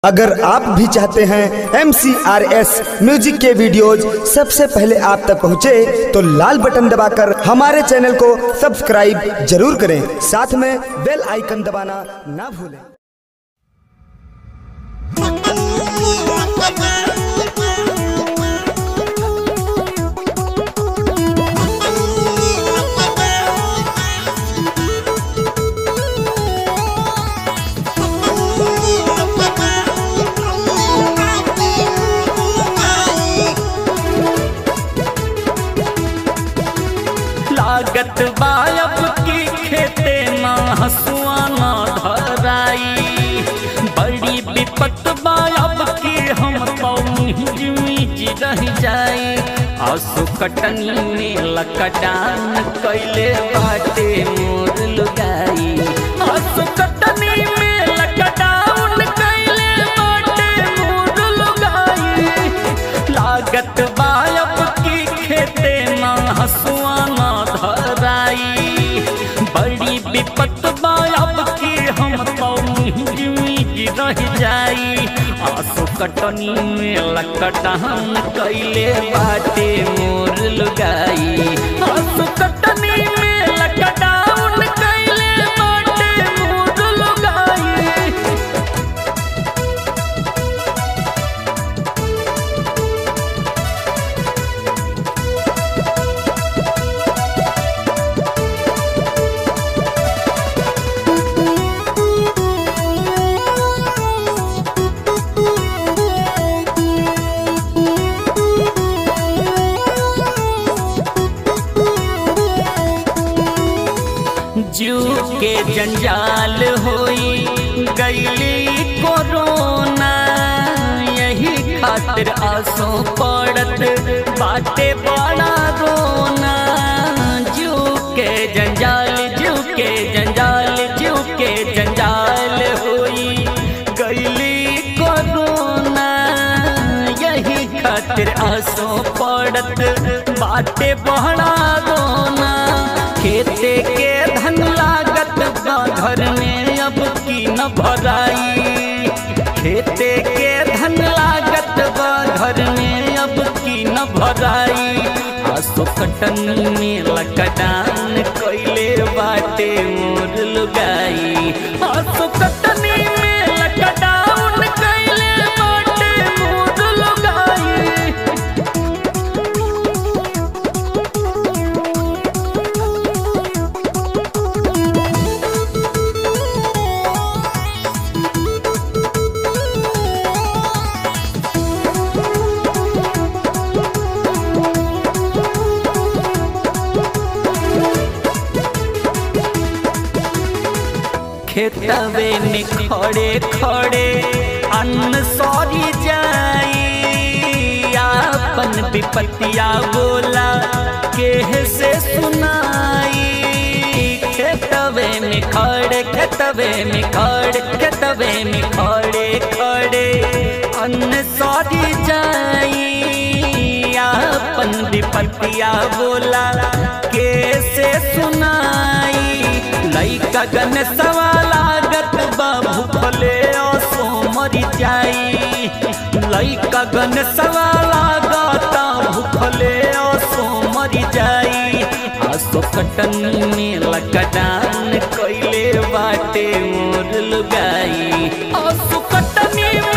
अगर आप भी चाहते हैं एम म्यूजिक के वीडियोज सबसे पहले आप तक पहुंचे तो लाल बटन दबाकर हमारे चैनल को सब्सक्राइब जरूर करें साथ में बेल आइकन दबाना ना भूलें लागत बायब की खेते ना हसुआ ना धराई बड़ी विपत बायब की हम पौजी रह जाए आंसू कटनी में लकडान कैले बाटे मोर लुगाई आंसू कटनी में लकडान कैले बाटे मोर लुगाई लागत बायब की खेते ना हसुआ ना धराई बड़ी विपत बायब की हम पौजी रह जाई आंसू कटनी में लकटान कैले बाटे मोर लुगाई आंसू कटनी में लकटान कैले बाटे मोर लुगाई जू के जंजाल होई गईली कोरोना यही खातिर आंसू पड़त बाटे बड़ा रोना जू के जंजाल जू के जंजाल जू के जंजाल होई गईली कोरोना यही खातिर आंसू पड़त बाटे बड़ा रोना खेते के धन लागत बा घर में अब की न भराई खेते के धन लागत बा घर में अब की न भराई आसो कटन में लकडान कोइले बाटे मोर लुगाई आसो कटनी में लकडान कोइले बाटे मोर लुगाई खेतवे में खड़े खड़े अन्न सौरी जाई अपन विपतिया बोला केह से सुनाई खेतवे में खड़े खेतवे में खड़े खेतवे में खड़े खड़े अन्न सौरी जाई अपन विपतिया बोला कैसे सुनाई लइका गन सवालागत बाबू फले असो मरी जाई लइका गन सवालागत भूखले असो मरी जाई आसो कटन में लकडान कैले बाटे मोर लुगाई आसो कटनी में